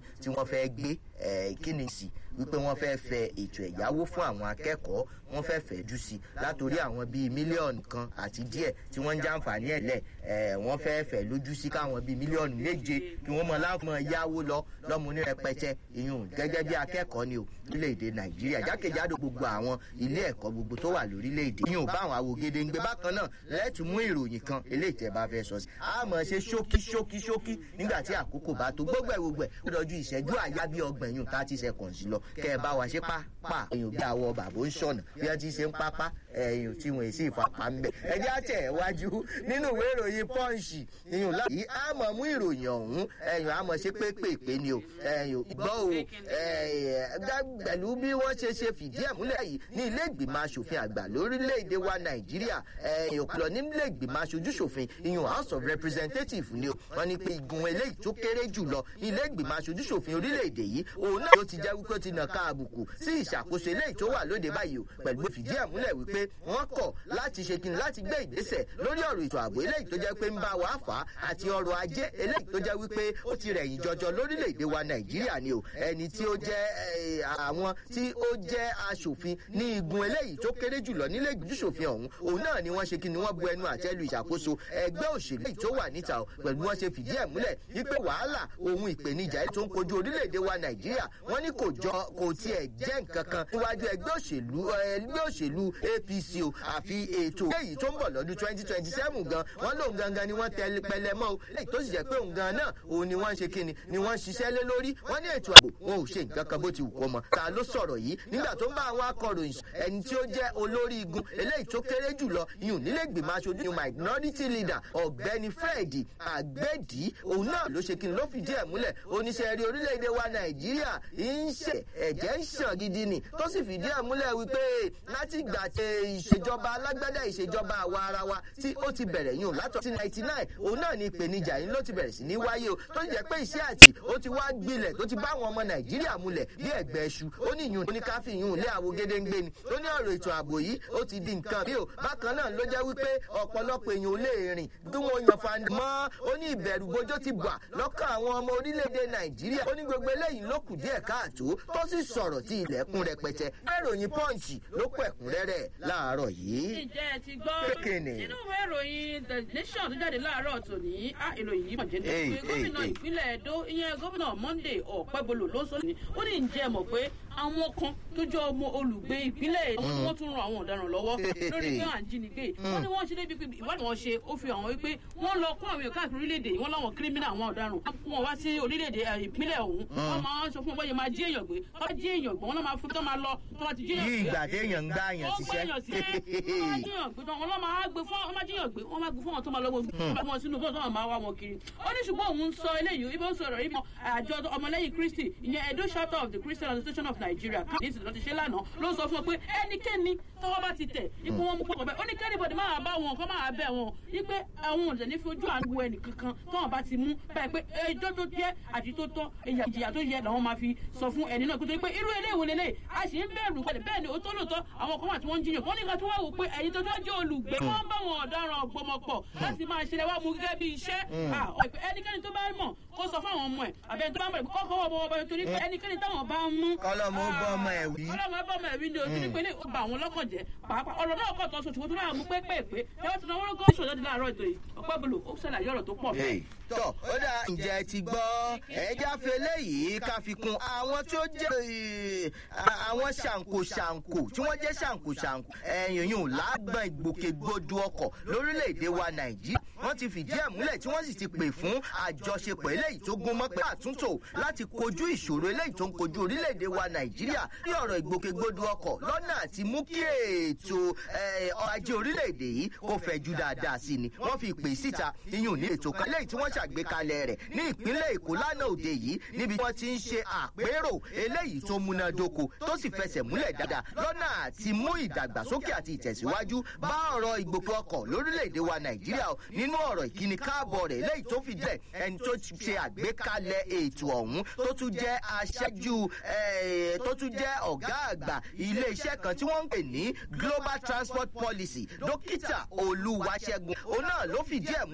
tí wọ́n fẹ́ gbé kí ni sí wípé wọ́n fẹ́ fẹ ètò ẹ̀yáwó fún àwọn akẹ́kọ̀ọ́ wọ́n fẹ́ fẹ́jú sí látòrí àwọn bíi mílíọ̀nù kan àti díẹ̀ tí wọ́n ń jàǹfààní ẹ̀ lẹ̀ wọ́n fẹ́ fẹ́ lójú sí káwọn bíi mílíọ̀nù méje kí wọ́n mọ láwọn yáwó lọ lọ́mú ní rẹpẹtẹ ìyún gẹ́gẹ́ bí akẹ́kọ̀ọ́ ni o orílẹ̀-èdè nàìjíríà jákèjádò gbogbo àwọn ilé ẹ̀kọ́ gbogbo tó wà lórílẹ̀-èdè ìyún bá àwọn àwògede ń gbé bákan náà lẹ́tù mú ìròyìn kan eléyìí tẹ́ bá fẹ́ sọ sí. a mọ̀ ṣe ṣókí ṣókí ṣókí nígbà tí àkókò bá tó gbogbo ẹ̀ gbogbo ẹ̀ ó dọ̀jú ìṣẹ́jú àyá bí ọgbọ̀n yún thirty seconds lọ kẹ́ ẹ bá wa ṣe pápá èèyàn bí àwọ bàbá ń ṣọ̀nà bí wọ́n ti ṣe ń pápá ẹ̀yìn tí wọ́n sì fapá ń bẹ̀. ẹ jẹ́ àtẹ̀ wájú nínú ìwé ìròyìn pọ́ǹsì ìyún láyé a mọ̀ mú ìròyìn ọ̀hún ẹ̀yìn a mọ̀ ṣe pépèpé ni o ẹ̀yìn gbọ́ o pẹ̀lú bí wọ́n ṣe ṣe fìdí ẹ̀ múlẹ̀ yìí ní ilé ìgbìmọ̀ asòfin àgbà lórílẹ̀‐èdè wa nàìjíríà ẹ̀yìn òpìlọ̀ ní ilé ìgbìmọ̀ aṣojú ṣòfin ìyún house of representatives ni o wọ́n ní pé igun eléyìí tó kéré jù lọ ní ilé ìgbìmọ̀ aṣojú ṣòfin orílẹ̀‐èdè yìí òun náà ló ti jẹ́ wípé ó ti nà ká àbùkù sí ìṣàkóso eléyìí tó wà lóde báyìí o pẹ̀lú fìdí ẹ̀ múlẹ̀ wípé wọ́n kọ̀ láti ṣe kíni láti gbé ìgbésẹ̀ lórí ọ̀rọ̀ ètò ààbò eléyìí tó jẹ́ pé ń bá wa fà á àti ọrọ̀ ajé eléyìí tó jẹ́ wípé ó ti rẹ̀yìn jọjọ lórílẹ̀‐èdè wa nàìjíríà ni o ẹni tí ó jẹ́ àwọn tí ó jẹ́ aṣòfin ní igun eléyìí tó kéré jùlọ nílé ìgbìmọ̀ṣòfin ọ̀hún òun náà ni wọ́n ṣe kíni wọ́n bu ẹnu àtẹ́lu ìṣàkóso ẹgbẹ́ òṣèlú èyí tó wà níta o pẹ̀lú wọ́n ṣe fìdí ẹ̀ múlẹ̀ wípé wàhálà ohun ìpèníjà tó ń kojú orílẹ̀-èdè wa nàìjíríà wọ́n ní kò jọ kò tiẹ̀ jẹ́ nǹkan kan níwájú ẹgbẹ́ òṣèlú ẹgbẹ́ òṣèlú apc o àfi ètò èyí tó ń bọ̀ lọ́dún twenty twenty seven gan wọ́n lóun gangan ni wọ́n tẹ pẹlẹ mọ́ o èyí tó sì jẹ́ pé òun gan náà òun ni wọ́n ń ṣe kíni ni wọ́n ń ṣiṣẹ́ lé lórí wọ́n ní ètò ààbò wọn ò ṣe nǹkan kan bó ti wù kó mọ ta ló sọ̀rọ̀ yìí nígbà tó ń bá àwọn akọ̀ròyìn ẹni tí ó jẹ́ olórí igun eléyìí tó kéré jùlọ yìí nílé ìgbìmọ̀ aṣojú minority leader ọ̀gbẹ́ni fred àgbẹ̀dì òun náà ló ṣe kíni ló fìdí ẹ̀ múlẹ̀ oníṣẹ́ rí orílẹ̀-èdè wa nàìjíríà ń ṣe ẹ̀jẹ̀ ń ṣàn gidi ni tó sì fìdí ẹ̀ múlẹ̀ wípé láti gbà tẹ ìṣèjọba alágbádá ìṣèjọba àwa ara wa tí ó ti bẹ̀rẹ̀ yìí látọ̀ sí ninety nine òun náà ni ìpèníjà yìí ló ti bẹ̀rẹ̀ sí ní wáyé o tó jẹ́ pé iṣẹ́ àti ó ti wá gbilẹ̀ tó ti bá àwọn ọmọ nàìjíríà múlẹ̀ bí ẹ̀gbẹ́ ẹṣu ó ní ìyún oníkáfí ìyún ilé àwo gédéǹgbé ni ó ní ọ̀rọ̀ ètò ààbò yìí ó ti di nǹkan bí o bákan náà ló jẹ́ wípé ọ̀pọ̀lọpọ̀ èèyàn ò lè rìn bí wọ́n yan fani mọ́ ó ní ìbẹ̀rù bójó ti bà lọ́kàn àwọn ọmọ orílẹ̀-èdè nàìjíríà ó ní gbogbo eléyìí ló kù díẹ̀ káàtó tó sì sọ̀rọ̀ tí ilẹ̀kùn rẹpẹtẹ ìròyìn pọ́ǹchì ló kọ ẹ̀kúnrẹ́rẹ́ láàárọ̀ yìí. ǹjẹ́ ẹ ti gbọ́ nínú ìwé ìròyìn the nation tó jáde láàárọ̀ tòní á ìròyìn yìí mọ̀ jẹ́ pé gómìnà ìpínlẹ̀ èdò ìyẹn gómìnà monday ọ̀pẹ́bolo ló sọ ní ó ní ǹjẹ́ mọ̀ pé àwọn kan tó jẹ́ ọmọ olùgbé ìpínlẹ̀ èdò wọ́n tún ran àwọn ọ̀daràn lọ́wọ́ lórí pé à ń jínigbé wọ́n ní wọ́n ṣe débi pé ìwádìí wọn ṣe ó fi hàn wípé wọ́n lọ kó àwọn èèyàn káàkiri orílẹ̀-èdè wọ́n láwọn kírímìnà àwọn ọ̀daràn wọn wá sí orílẹ̀-èdè ìpínlẹ̀ ọ̀hún wọ́n máa ń sọ fún bọ́yẹ máa jí èèyàn gbé wọ́n bá jí èèyàn gbé wọ́n náà máa fún tó máa lọ tó bá ti jí èèyàn gbé. yí ìgbà téèyàn ń gbá àyàn ṣiṣẹ́. wọ́n máa jíyàn gbé wọ́n lọ́ máa gbé fún wọ́n máa jíyàn gbé wọ́n máa gbé fún wọn tó máa lọ́wọ́ fún wọn sínú bọ́ọ̀ tó máa wá wọn kiri. ó ní ṣùgbọ́n òun sọ eléyìí ibi ó sọ̀rọ̀ ibi àjọ ọmọlẹ́yìn kristi ìyẹn edo chapter of the christian association of nigeria káàdì lọ́ti ṣe lánàá ló sọ fún wọn pé ẹnikẹ́ni tọwọ́ bá ti tẹ̀ ipò wọn mú pọ̀ bẹ́ẹ̀ ó ní kẹ́nìbọ̀dì máa bá wọn kọ́ máa bẹ̀ wọn wípé àwọn ọ̀dẹ̀ ní fojú àánú ẹnì kankan tọ́wọ́n bá ti mú báyìí pé ẹjọ́ tó jẹ́ àti tó tọ́ ìjìyà tó yẹ làwọn máa fi sọ fún ẹni náà kótó pé irú eléwo lélẹ̀ a sì ń bẹ̀rù pẹ̀lú bẹ́ẹ̀ ni ó tó lóòótọ́ àwọn kan wà tí wọ́n ń jiyàn wọ́n ní ká tó wá wò pé ẹ̀yin tó tó jẹ́ olùgbé wọ́n bá wọn ọ̀daràn gbọmọpọ̀ láti máa ṣe lẹ́wọ́ mú gẹ́gẹ́ bí iṣẹ́ ẹnikẹ́ni tó bá mọ̀ kó sọ fáwọn ọmọ ẹ̀ àbẹ̀ tó bá mọ̀ kọ́kọ́ wọ́n bọ́ bọ́ torí pé ẹnikẹ́ni táwọn bá ń mú. kọ́lọ́mù ó bọ́ ọmọ ẹ̀ wí. kọ́lọ́mù ó bọ́ ọmọ ẹ̀ wí ni o torí pé lè ba àwọn lọ́kàn jẹ́ pàápàá ọ̀rọ̀ náà kọ̀ tó sọ ṣùgbọ́n tó náà mú pépèpé ẹ wọ́n ti náwó lọ́gọ́ ìṣòro ti láàárọ̀ ètò yìí ọ̀pẹ́ bolo ó ṣàlàyé ọ̀rọ̀ tó pọ̀ bẹ́ẹ̀. tọ́ ó dà ǹjẹ́ ti gbọ́ ẹja fẹlẹ́ yìí ká fi kun àwọn tí ó jẹ́ àwọn ṣàǹkó ṣàǹkó tí wọ́n jẹ́ ṣàǹkó ṣàǹkó ẹ̀yìn yìí lágbọ̀n ìgbòkègbodò ọkọ̀ lórílẹ̀‐èdè wa nàìjíríà wọ́n ti fìdí ẹ̀ múlẹ̀ tí wọ́n sì ti pè fún àjọṣepọ̀ eléyìí tó gún mọ́ pé àtúntò láti kojú ìṣòro eléyìí tó ń kojú orílẹ̀‐èdè wa nàìjíríà ní ọ̀rọ̀ ìgbòkègbodò ọkọ̀ lọ́nà àti mú kí ètò ọrọ̀ ajé orílẹ̀‐èdè yìí kó fẹ̀jú dáadáa sí ni wọ́n fi ìpè síta iyùn ní ètò kan eléyìí tí wọ́n ṣàgbékalẹ̀ rẹ̀ ní ìpínlẹ̀ èkó lánàá òde yìí níbi tí wọ́n ti ń ṣe àpérò eléyìí tó múnádóko tó sì fẹsẹ̀ múlẹ̀ dáadáa lọ́nà àti mú ìdàgbàsókè àti ìtẹ̀síwájú bá ọ̀rọ̀ ìgbòkè ọkọ̀ lórílẹ̀‐èdè wa nàìjíríà nínú ọ̀rọ̀ ìkíni káàbọ̀ rẹ̀ eléyìí tó fi dẹ̀ ẹni tó ṣe àgbékalẹ̀ ètò ọ̀hún tó tún jẹ́ aṣáájú tó tún jẹ́ ọ̀gá àgbà ilé iṣẹ́ kan tí wọ́n ń pè ní global transport policy dókítà olúwaṣẹ́gun òun náà ló fìdí ẹ̀ mú